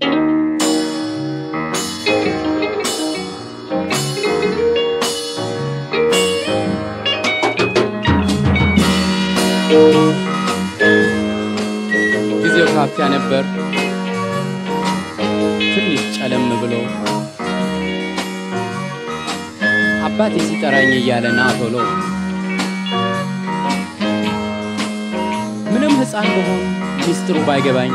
ጊዜው ካፊያ ነበር ትንሽ ጨለም ብሎ አባቴ ሲጠራኝ እያለ ና ቶሎ ምንም ሕፃን በሆን ሚስጥሩ ባይገባኝ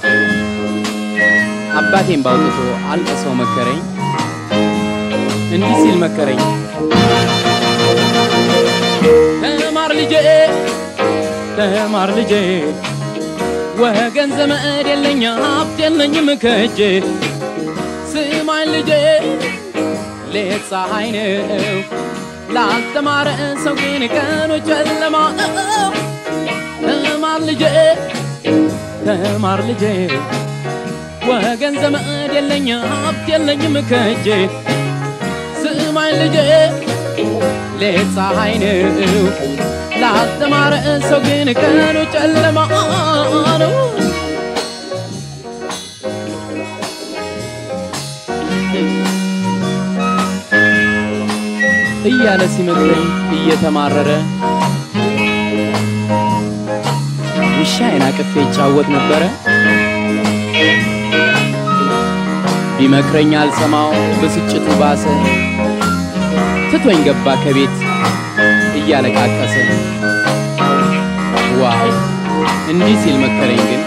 አባቴን ባውጥቶ አልቅሰው መከረኝ እንዲህ ሲል መከረኝ ተማር ልጄ ተማር ልጄ ወገን ዘመድ የለኝ ሀብት የለኝም ከእጄ ስማኝ ልጄ ሌት ፀሐይ ነው ላልተማረ ሰው ግን ቀኑ ጨለማ ነው። ተማር ልጄ ተማር ልጄ ወገን ዘመድ የለኝ ሀብት የለኝም ከእጄ ስማኝ ልጄ ሌት ፀሐይ ነው ላልተማረ ሰው ግን ቀኑ ጨለማ ነው። እያለ ሲመክረኝ እየተማረረ ውሻዬን አቅፌ ይጫወት ነበረ። ቢመክረኝ አልሰማው ብስጭቱ ባሰ፣ ትቶኝ ገባ ከቤት እያለቃቀሰ። ዋው እንዲህ ሲል መከረኝ ግን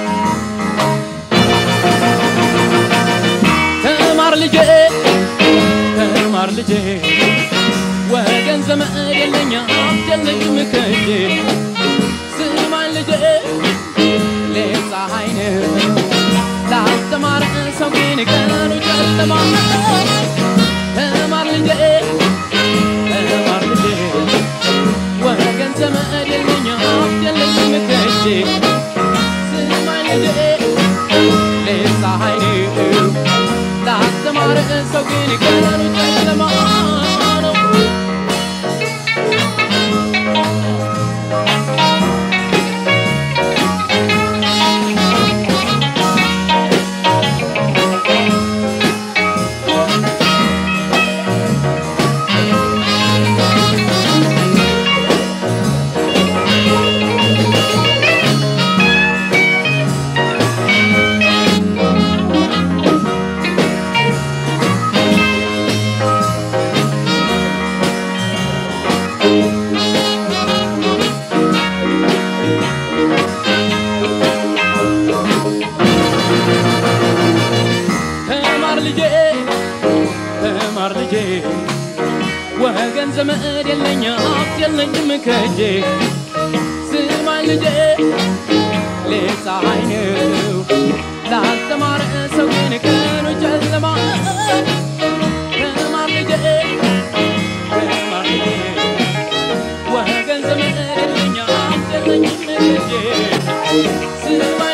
ተማር ልጄ ተማር ልጄ ወገን ዘመድ የለኝ ሀብት የለኝም ከእጄ ስማኝ ልጄ ሌት ፀሐይ ነው ላልተማረ ሰው ግን ቀኑ ጨለማ ነው። ተማር ልጄ ተማር ልጄ ወገን ዘመድ የለኝ ሀብት የለኝም ከእጄ ስማኝ ልጄ ሌት ፀሐይ ነው ላልተማረ ሰው ግን ቀኑ ጨለማ ነው። ተማር ልጄ ተማር ልጄ ወገን ዘመድ የለኝ ሀብት የለኝም ከእጄ ስማኝ ልጄ ሌት ፀሐይ ነው ላልተማረ ሰው ግን ቀኑ ጨለማ ተማር ልጄ ተማር ልጄ ወገን ዘመድ የለኝ ሀብት የለኝም ከእጄ ስማኝ